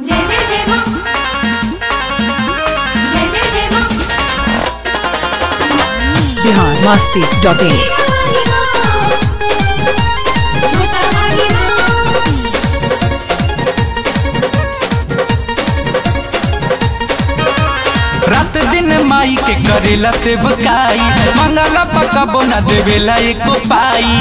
जय जय जय मां जय जय जय मां बिहार मस्ती डॉट इन वाली मां छोटा वाली मां रात दिन माई के करेला से बुकाई मंगला पकबो न देवेला एको पाई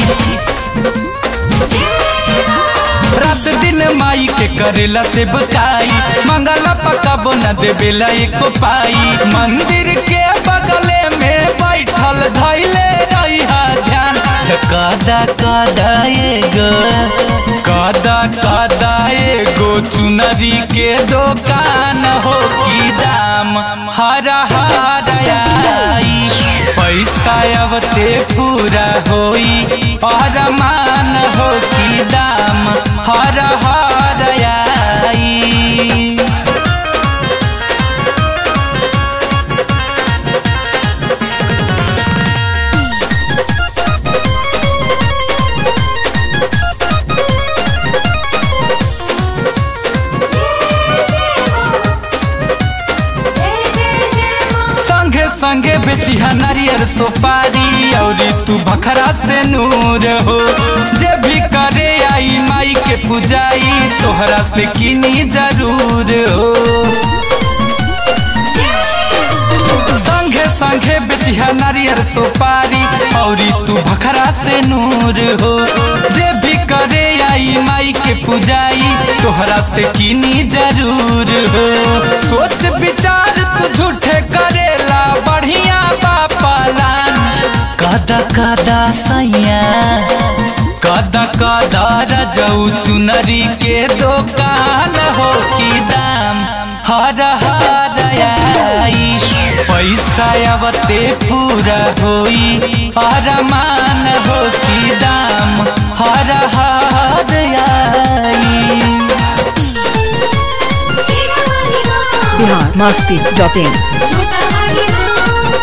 रात दिन माई के करेला से बुकाई मंगला पकबो न देवेला एको पाई मंदिर के बगले में बैठल धैले रहिहा ध्यान कदा कदा एगो कदा कदा एगो चुनरी के दुकान हो की दाम हर हर आई पैसा अब ते पूरा होई और मान हो की दाम हर हर आई जय जय जय मां संगे संगे बेचिहा नारियर सुपारी और तू भखरा से नूर हो जे भी करे आई माई के पुजाई तोहरा से किनी जरूर हो संगे संगे बेचिहा नारियर सुपारी और तू भखरा से नूर हो जे भी करे आई माई के पुजाई तोहरा से किनी जरूर हो सोच विचार तू झूठे करेला बढ़िया बापालान कदा कदा सैया कदा कदा रजऊ चुनरी के दुकान हो की दाम हर हर आई पैसा अब ते पूरा होई अरमान हो की दाम हर हर आई शेरा वाली मां बिहार मस्ती डॉट इन छोटा वाली मां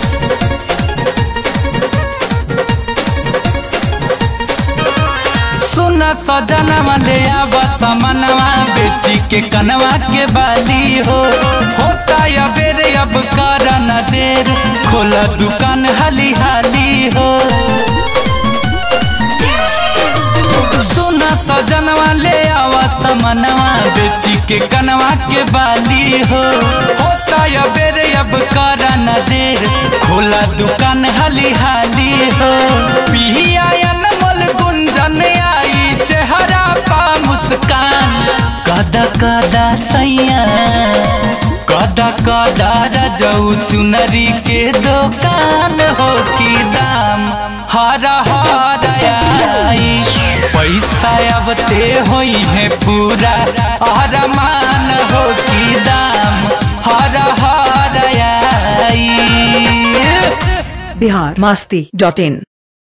सुन सजनवा ले आब समनवा बेची के कनवा के बाली हो होता या बेर अब कर न देर खोला दुकान हाली हाली हो सुन सजनवा ले आवा समनवा बेची के कनवा के बाली हो होता या बेर अब कर न देर खोला दुकान हाली हाली हो पिया अनमोल गुंजन आई चेहरा पा मुस्कान कदा कदा सैया कदा कदा रजऊ चुनरी के दुकान हो की दाम हर हर आई पैसा अब ते होई है पूरा अरमान हो की दाम हर हर आई बिहार मस्ती डॉट इन